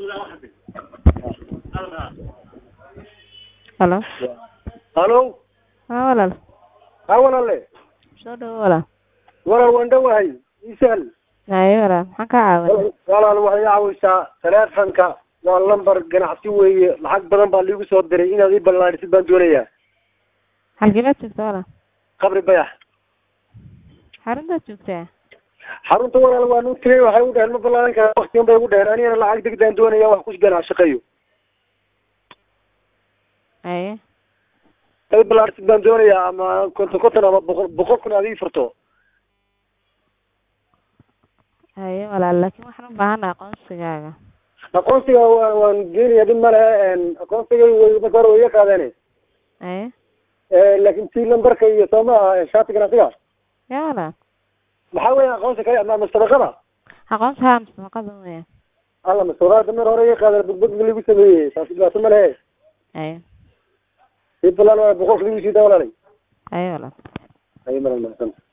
Halo. halo Haa walaal. ha walaale Soo dhawo walaal. walaal waan dhowahay isahal Haye walaal. Maxaan kaa caawin? walaal waxay caawaysaa taleefanka waa lambar ganacsi weeye lacag badan baa liigu soo diray inaad ii ballaadhisid baan doonayaa Halkee baad joogtaa walaal? qabri bayax Xaruntaad joogtaa? xarunta walaal waan u tegay waxay u dheheen ma ballaadan kara waktigan bay ugu dheheen anigana lacag degdaan doonaya wax ku ganaac shaqeeyo Haye. ay ballaadhisid baan doonayaa ama konton konton ama boqol boqol kun aad ii furto Haye walaal laakiin waxaan u baahanahay aqoonsigaaga. aqoonsiga waa waan geenaya dhib ma lehe aqoonsiga way marka hore way iga qaadeen Haye. laakiin tii lambarka iyo soo ma aha shaati ganacsiga Yaa walaal. maxaa weeye aqoonsi kale ama mastabaqada Aqoonsi haa mustaqbalka weeye. alla mastabaqada mar hore iga qaadeen bugbug lagu sameeyey taasi dhibaato ma lehe Haye. ii ballaan waa boqolka lagu siidaa walaalay Haye walaal. ay malan mahadsan